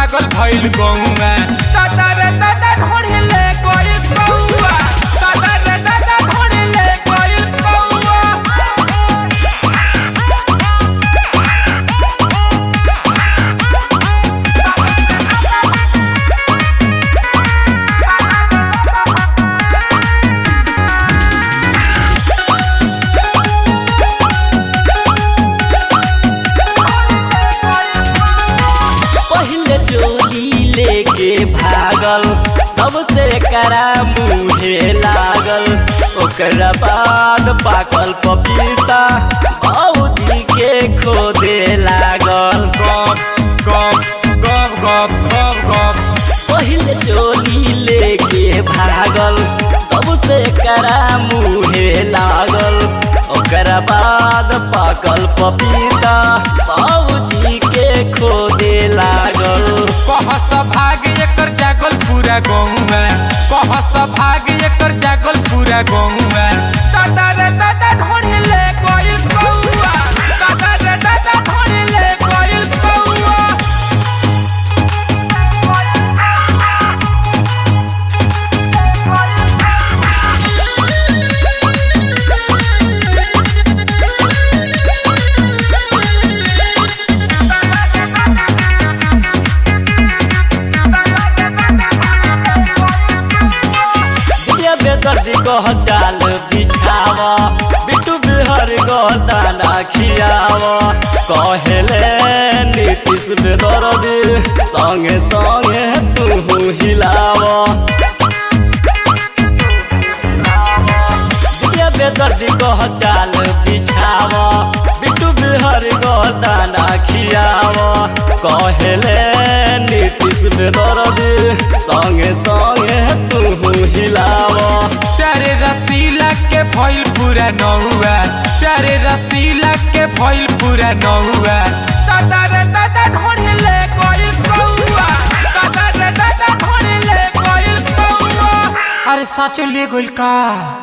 पागल भइल गौआ दादा रे दादा ढोढ़ले कोई कौआ दादा रे दादा ढोढ़ले कोई कौआ पहले चोली लेके भागल तब से करा मुहे लागल ओकरा बाद पाकल पपीता औजी के खोदे लागल गप गप गप गप गप गप पहले चोली लेके भागल तब से करा मुहे लागल ओकरा बाद पाकल पपीता बाबूजी के खोदे लागल कहस भाग एकर जागल पूरा गौआ कहस भाग एकर जागल पूरा गौआ दादा रे दादा ढोढ़ले कोई कौआ दादा रे दादा ढोढ़ले कोई कौआ ये बेदर्दी कह चाल बिछावा बिट्टू बिहर गो दाना खियावा कहेले नीतीश बेदर्दी संगे संगे तू हिलावा ये बेदर्दी कह चाल बिछावा बिट्टू बिहर गो दाना खियावा कहेले नीतीश बेदर्दी संगे संगे तू हिलावा चारे रसीला के भइल पूरा नहुआ चारे रसीला के भइल पूरा नहुआ दादा रे दादा ढोढ़ले कोई कौआ दादा रे दादा ढोढ़ले कोई कौआ अरे सच ले गइल का